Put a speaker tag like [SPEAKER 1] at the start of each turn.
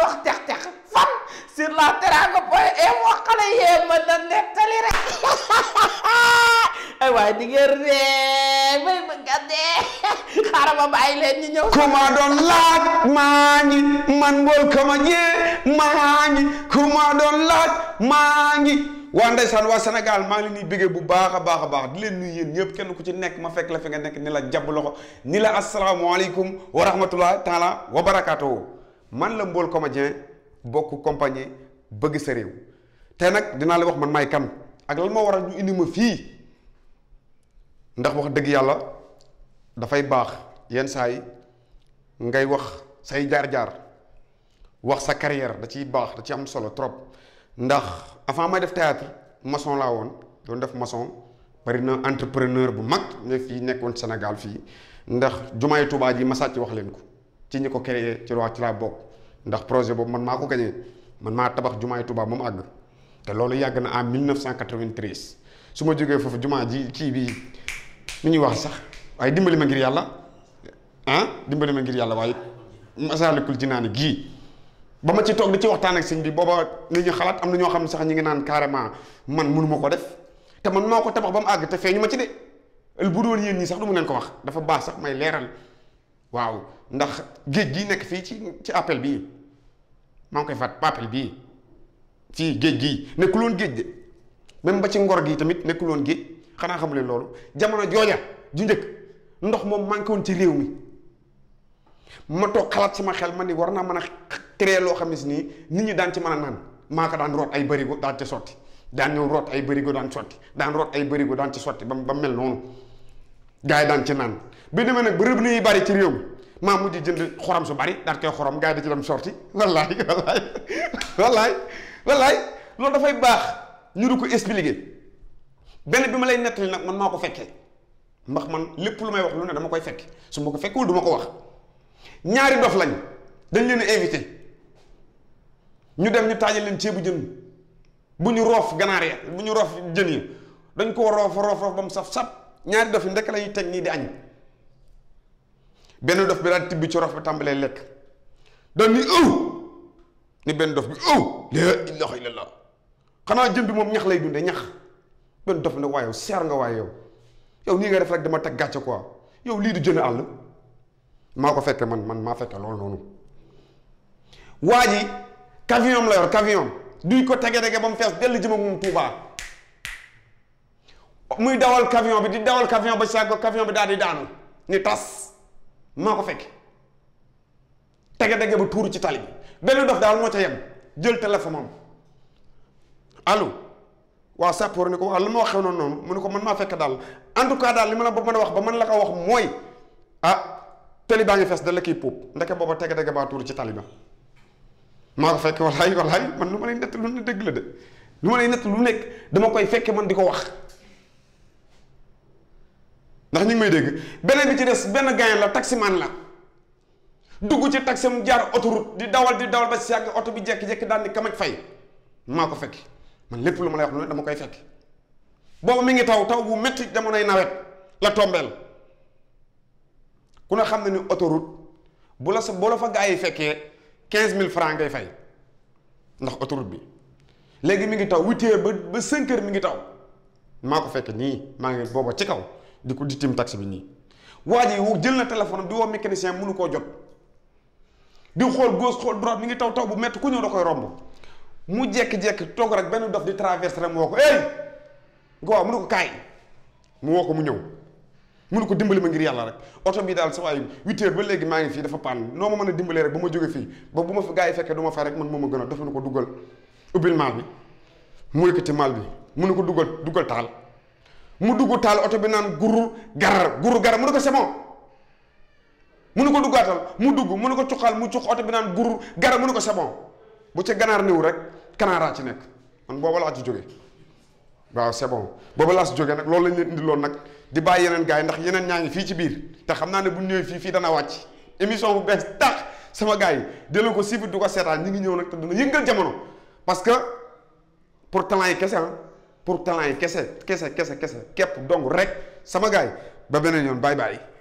[SPEAKER 1] wax tex-tex fan sur la teranga point info xale yee ma da nettali rek ay waay di ngeen ree may bëgg a dee xaaral ma bàyyi leen ñu ñëw
[SPEAKER 2] ku ma doon laaj maa ngi man mbool kama jee maa ngi ku ma doon laaj maa ngi waa ndeysaan waa Sénégal maa ngi leen di bëggee bu baax a baax a baax di leen nuyu yéen ñëpp kenn ku ci nekk ma fekk la fi nga nekk ni la jàpp loxo ni la asalaamaaleykum wa rahmatulah taala wa barakaatu man la mbool comédien bokk compagnie bëgg sa réew te nag dinaa la wax man maay kan ak lan moo waral ñu indi ma fii ndax wax dëgg yàlla dafay baax yenn saa yi ngay wax say jaar-jaar wax sa carrière da ciy baax da ci am solo trop ndax avant may def théâtre maçon laa woon doon def maçon bari na entrepreneur bu mag ne fii nekkoon Sénégal fii ndax jumaay Tuubaa ji ma sàcc wax leen ko ci ñi ko créé ci waa ci laa bokk ndax projet boobu man maa ko gañee man maa tabax jumaay Tuubaa moom àgg te loolu yàgg na en 1993 su ma jógee foofu jumaa ji kii bii mi ñuy wax sax waaye dimbali ma ngir yàlla ah dimbali ma ngir yàlla waaye Masaalikul Jinaan gii ba ma ci toog di ci waxtaan ak sëñ bi booba nit ñu xalaat am na ñoo xam ne sax ñu ngi naan carrément man mënu ma ko def te man maa ko tabax ba mu àgg te feeñu ma ci de bu doon yéen ñii sax du mu leen ko wax dafa baax sax may leeral waaw ndax géej gii nekk fii ci ci appel bii maa ngi koy fàtt appel bii fii géej gii nekkuloon géej de même ba ci ngor gi tamit nekkuloon géej xanaa xamu leen loolu jamono jooja ju njëkk ndox moom manqué woon ci réew mi ma toog xalaat sama xel ma ni war naa mën a créer loo xam ne si nii nit ñi daan ci mën a naan maa ko daan root ay bërigo daan ci sotti daan ñëw root ay bërigo daan sotti daan root ay bërigo daan ci sotti ba ba mel noonu gars yi daan ci naan bi demee nag ba rëbb yi bari ci réew mi maa mujj jënd xorom su bari daal koy xorom gars yi da ci dem sorti wallaay wallaay wallaay wallaay loolu dafay baax ñu du ko expliquer benn bi ma lay nettali nag man maa ko fekkee ndax man lépp lu may wax lu ne dama koy fekk su ma ko fekkul du ma ko wax ñaari dof lañ dañ leen a invité ñu dem ñu taajal leen ceebu jën bu ñu roof ganaar ya bu ñu roof jën yi dañ koo roof roof roof ba mu saf sap ñaari dof yi ndekk la ñuy teg nii di añ benn dof bi daal tibbi ci roof bi tàmbalee lekk dañ ni ëw ni benn dof bi ëw la ilaha illallah xanaa jën bi moom ñax lay dunde ñax benn dof ne waaye yow seer nga waaye yow yow nii nga def rek dama teg gàcce quoi yow lii du jën àll maa ko fekke man man maa fekke loolu noonu waa ji camion la yor camion duy ko tege tege ba mu fees dell jëm ak moom Tuubaa muy dawal camion bi di dawal camion ba sàgg camion bi daal di daanu ni tas maa ko fekke tege tege ba tuuru ci tali bi benn dof daal moo ca yem jël téléphone am allo waaw sàppoor ni ko waaw lan ma waxee noonu noonu mu ne ko man maa fekk daal en tout cas daal li ma la ba mën a wax ba man la ko wax mooy ah tali baa ngi fees da la kiy puub ndeke booba tege tege baa tuuru ci tali ba maa ko fekk walaay walaay man lu ma lay nett lu ne dëgg la de lu ma lay nett lu nekk dama koy fekke man di ko wax ndax ñu ngi may dégg beneen bi ci des benn gayen la taximan la dugg ci taxi mu jaar autoroute di dawal di dawal ba si yàgg oto bi jekki-jekki daal ni kamaj fay maa ko fekk man lépp lu ma lay wax lu ne dama koy fekk boobu mi ngi taw taw bu métti jamonoy nawet la tombeel ku ne xam ne ni autoroute bu la sa bu la fa gaa yi fekkee quinze mille francs ngay fay ndax autoroute bi léegi mi ngi taw huit heures ba ba cinq heures mi ngi taw maa ko fekk nii maa ngi booba ci kaw di ko di tim taxi bi nii waa ji jël na téléphone di woo mécanicien mënu koo jot di xool gauche xool droite mi ngi taw taw bu métti ku ñëw da koy romb mu jekki-jekki toog rek benn dof di traverse rek mu woo ko ey nga waaw mu ne ko kaay mu woo ko mu ñëw mënu ko dimbali ma ngir yàlla rek oto bi daal sa waay huit heures ba léegi maa ngi fii dafa pann noo ma mën a dimbalee rek ba ma jóge fii ba bu ma fi gaa yi fekkee du ma fay rek man moo ma gën a dafa ne ko duggal ubbil maal bi mu yëkkati maal bi mu ne ko duggal duggal taal mu dugg taal oto bi naan gurur garar gurur garar mu ne ko c'est bon mu ne ko duggaatal mu dugg mu ne ko cuqal mu cuq oto bi naan gurur garar mu ne ko c'est bon bu ca ganaar néew rek kanaaraa ci nekk man booba laa ci jóge waaw c'est bon booba laa si jógee nag loolu lañ leen indi loon nag di bàyyi yeneen gars yi ndax yeneen ñaa ngi fii ci biir te xam naa ne bu ñëwee fii fii dana wàcc émission bu bees tax sama gars yi delloo ko suivre du ko seetaan ñi ngi ñëw nag te dina yëngal jamono parce que pour talent yi kese ah pour talent yi kese kese kese kese képp donc rek sama gars yi ba beneen yoon bye bye.